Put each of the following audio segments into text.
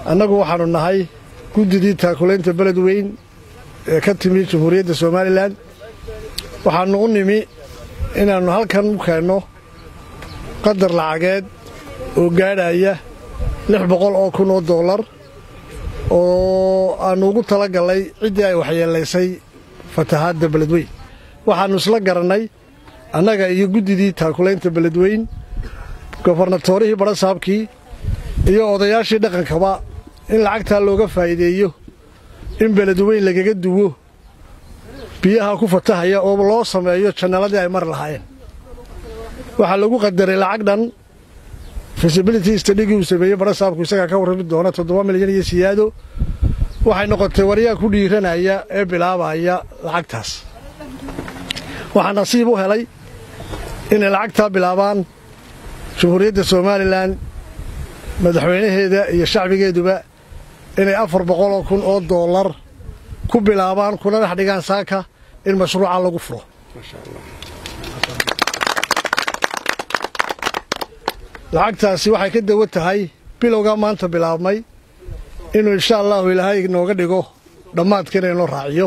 annagu waxaannu nahay guddidii taakulaynta beled weyn ee ka timi jamhuuriyadda somalilan waxaannu u nimi inaannu halkan u keenno qadar lacageed oo gaadhaya lix boqol oo kun oo dollar oo aannu ugu tala gallay ciddii ay waxyeelaysay fatahaadda beledweyn waxaannu isla garannay annaga iyo guddidii taakulaynta beledweyn gobarnatoorihii badhasaabkii iyo odayaashii dhaqankaba in lacagtaa looga faa'iideeyo in beledweyn lagaga duwo biyaha ku fatahaya oo loo sameeyo jannaladii ay mari lahaayeen waxaa lagu qadaray lacag dhan fisibility stadhigii uu sameeyey badhasaabku isagaa ka warrami doona toddoba milyan iyo siyaado waxay noqotay waryaa ku dhiiranaya ee bilaabaya lacagtaas waxaa nasiib u helay inay lacagtaa bilaabaan jamhuuriyadda somalilan madaxweynaheeda iyo shacbigeeduba inay afar boqoloo kun oo dollar ku bilaabaan kuna dhex dhigaan saaka in mashruuca lagu furo lacagtaasi waxay ka dawo tahay bilowgaa maanta bilaabmay inuu insha allahu ilaahay nooga dhigo dhammaadka inaynoo raaciyo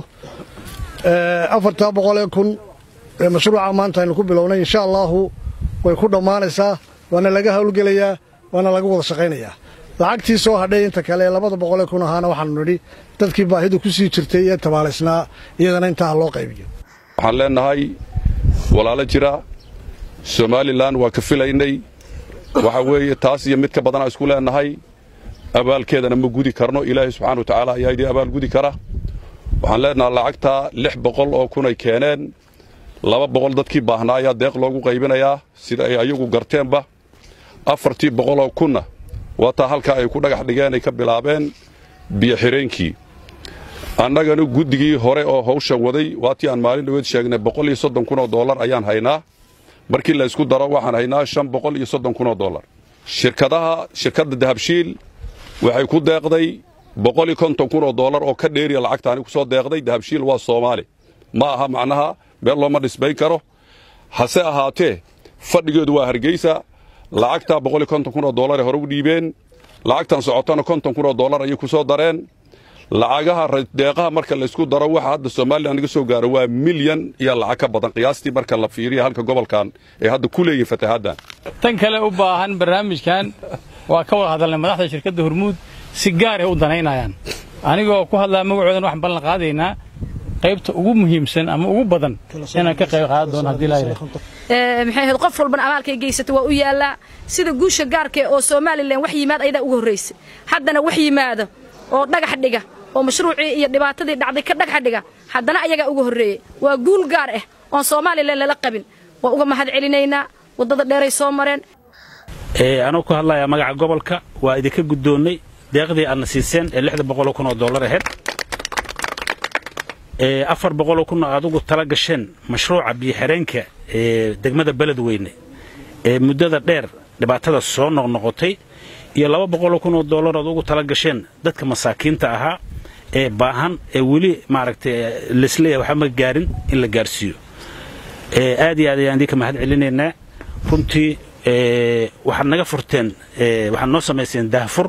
afartaa boqolee kun ee mashruuca maanta aynu ku bilownay insha allaahu way ku dhammaanaysaa waana laga howlgelayaa waana laga wada shaqaynayaa lacagtii soo hadhay inta kale ee labada boqolee kun ahaana waxaanu nidhi dadkii baahidu ku sii jirtay ee tabaalaysnaa iyadana intaa loo qaybiyo waxaan leennahay walaalo jira somalilan waa ka filaynay waxa weeye taas iyo mid ka badanaa isku leennahay abaalkeedana ma gudi karno ilaahay subxana wa tacaala ayaa idii abaal gudi kara waxaan leennahay lacagtaa lix boqol oo kunay keeneen laba boqol dadkii baahnaa ayaa deeq loogu qaybinayaa sida ay ayagu garteenba afartii boqoloo kunna waataa halkaa ay ku dhagax dhigeen ay ka bilaabeen biyoxireenkii annagana guddigii hore oo hawshan waday waatii aan maalin dhaweed sheegnay boqol iyo soddon kun oo dollar ayaan haynaa markii la ysku daro waxaan haynaa shan boqol iyo soddon kun oo dollar shirkadaha shirkadda dahabshiil waxay ku deeqday boqol iyo konton kun oo dollar oo ka dheeriya lacagtaani ku soo deeqday dahabshiil waa soomaali ma aha macnaha meel looma dhisbayn karo hase ahaatee fadhigeedu waa hargeysa lacagtaa boqol iyo konton kun oo dollaray hore u dhiibeen lacagtan socotana konton kun oo dollar ayay ku soo dareen lacagaha deeqaha marka laysku daro waxa hadda somalilan naga soo gaaro waa milyan iyo lacag ka badan qiyaastii marka la fiiriya halka gobolkan ay hadda ku leeyihin fatahaaddan tan kale u baahan barnaamijkan waa ka wada hadalnay madaxda shirkadda hormuud si gaaray u danaynayaan anigoo ku hadlaa magacoodan waxaan ballan qaadaynaa qaybta ugu muhiimsan ama ugu badan inaan ka qayb qaadan doono haddii laa yidhahdo maxay ahayd qof walbana abaalkay geysata waa u yaallaa sida guusha gaarka oo somalilan wax yimaad ayadaa uga horraysay haddana wax yimaado oo dhagax dhiga oo mashruucii iyo dhibaatadii dhacday ka dhagax dhiga haddana ayagaa uga horreeyey waa guul gaar ah oon somalilan lala qabin waa uga mahad celinaynaa waddada dheeray soo mareen anuu ku hadlayaa magaca gobolka waa idinka guddoonnay deeqdii aadna siiseen ee lixda boqoloo kun oo dollar ahayd afar boqoloo kun oo adugu tala gasheen mashruuca biyoxireenka ee degmada beledweyne ee muddada dheer dhibaatada soo noqnoqotay iyo laba boqoloo kun oo dollar aad ugu tala gasheen dadka masaakiinta ahaa ee baahan ee weli maaragtay lesleeya waxba ma gaarin in la gaarsiiyo aad iyo aad ayaan idinka mahad celinaynaa runtii waxaad naga furteen waxaad noo samayseen daahfur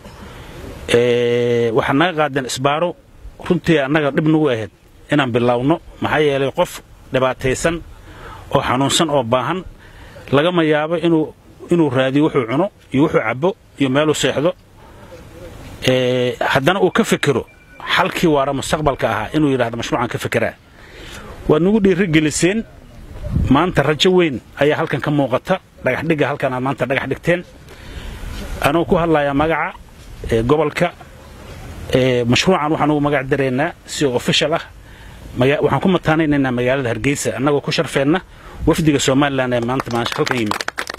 waxaad naga qaadeen isbaaro runtii annaga dhib nagu ahayd inaan bilaawno maxaa yeelay qof dhibaataysan oo xanuunsan oo baahan lagama yaabo inuu inuu raadiyo wuxuu cuno iyo wuxuu cabbo iyo meeluu seexdo haddana uu ka fekero xalkii waara mustaqbalka ahaa inuu yidhahdo mashruucan ka fekeraa waad nagu dhiirigeliseen maanta rajo weyn ayaa halkan ka muuqata dhagaxdhigga halkan aad maanta dhagax dhigteen anuu ku hadlayaa magaca gobolka mashruucan waxaan ugu magac daraynaa si official ah waxaan ku mataanaynaynaa magaalada hargeysa annagoo ku sharfeenna wafdiga somalilan ee maanta maasha halkan yimid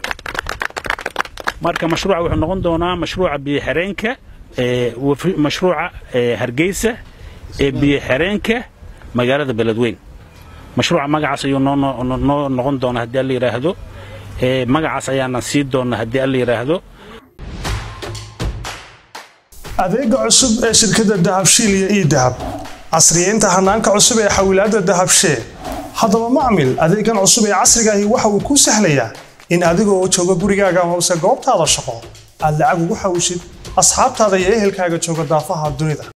marka mashruuca wuxuu noqon doonaa mashruuca biyoxireenka mashruuca hargeysa ee biyoxireenka magaalada beledweyn mashruuca magacaas ayuu noo noqon doonaa haddii alla yidhaahdo magacaas ayaana sii doonaa haddii alla yidhaahdo adeega cusub ee shirkadda dahabshiil iyo ii dahab casriyeynta hanaanka cusub ee xawilaadda dahabshee haddaba macmil adeegan cusub ee casrigaahi waxa uu kuu sahlayaa in adigoo jooga gurigaaga hoose goobtaada shaqo aad lacag ugu xawishid asxaabtaada iyo ehelkaaga jooga daafaha dunida